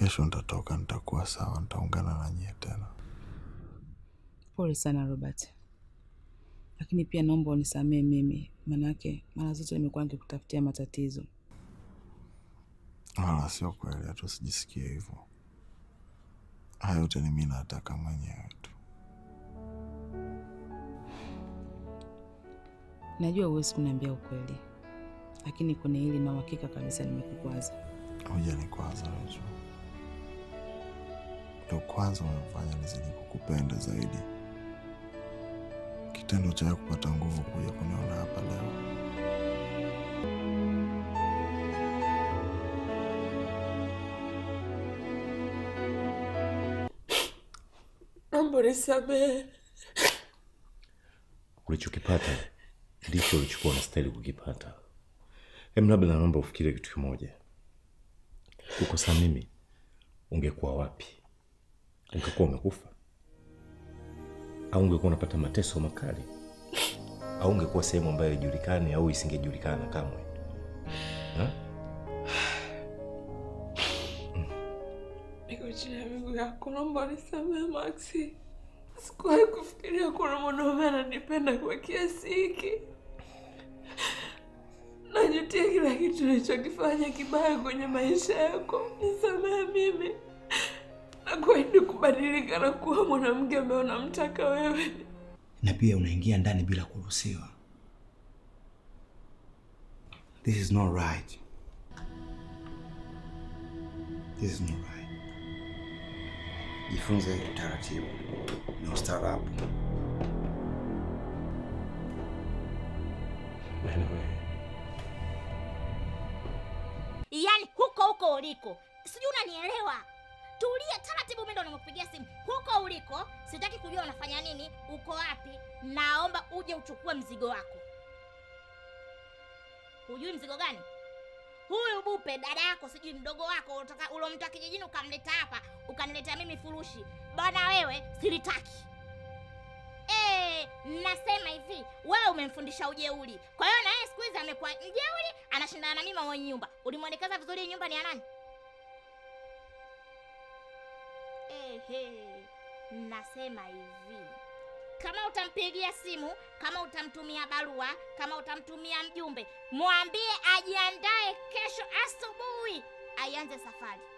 Kesho nitatoka, nitakuwa sawa, nitaungana na nyie tena. Pole sana Robert, lakini pia naomba unisamehe mimi, manake mara zote nimekuwa nikikutafutia matatizo. Wala sio kweli, hata usijisikie hivyo. Haya yote ni mimi nataka mwenyewe tu. Najua huwezi kuniambia ukweli, lakini kwenye hili na uhakika kabisa nimekukwaza. Hujanikwaza Recho, ndo kwanza umefanya nizidi kukupenda zaidi. Kitendo cha wewe kupata nguvu kuja kuniona hapa leo Naomba unisamehe. Ulichokipata ndicho ulichokuwa unastahili kukipata. Em, labda naomba ufikirie kitu kimoja. Kukosa mimi, ungekuwa wapi? Ungekuwa umekufa au ungekuwa unapata mateso makali au ungekuwa sehemu ambayo haijulikani au isingejulikana kamwe ha? Niko chini ya miguu yako, naomba unisamehe Maxi. Sikuwahi kufikiria kuna mwanaume ananipenda kwa kiasi hiki. Najutia kila kitu nilichokifanya kibaya kwenye maisha yako. Nisamehe mimi. Nakuahidi kubadilika na kuwa mwanamke ambaye unamtaka wewe. na pia unaingia ndani bila kuruhusiwa. This is not right. This is not right. Jifunze utaratibu na ustaarabu. yaani huko huko uliko sijui unanielewa tulia taratibu mimi ndo nimekupigia simu huko uliko sitaki kujua unafanya nini uko wapi naomba uje uchukue mzigo wako hujui mzigo gani huyu bupe dada yako sijui mdogo wako ulotoka- ulomtoa kijijini ukamleta hapa ukaniletea mimi furushi bana wewe silitaki Eh, nasema hivi wewe umemfundisha ujeuri kwa hiyo na yeye siku hizi amekuwa mjeuri anashindana na mimi mwenye nyumba ulimwelekeza vizuri hii nyumba ni ya nani Ehe, nasema hivi kama utampigia simu kama utamtumia barua kama utamtumia mjumbe mwambie ajiandae kesho asubuhi aianze safari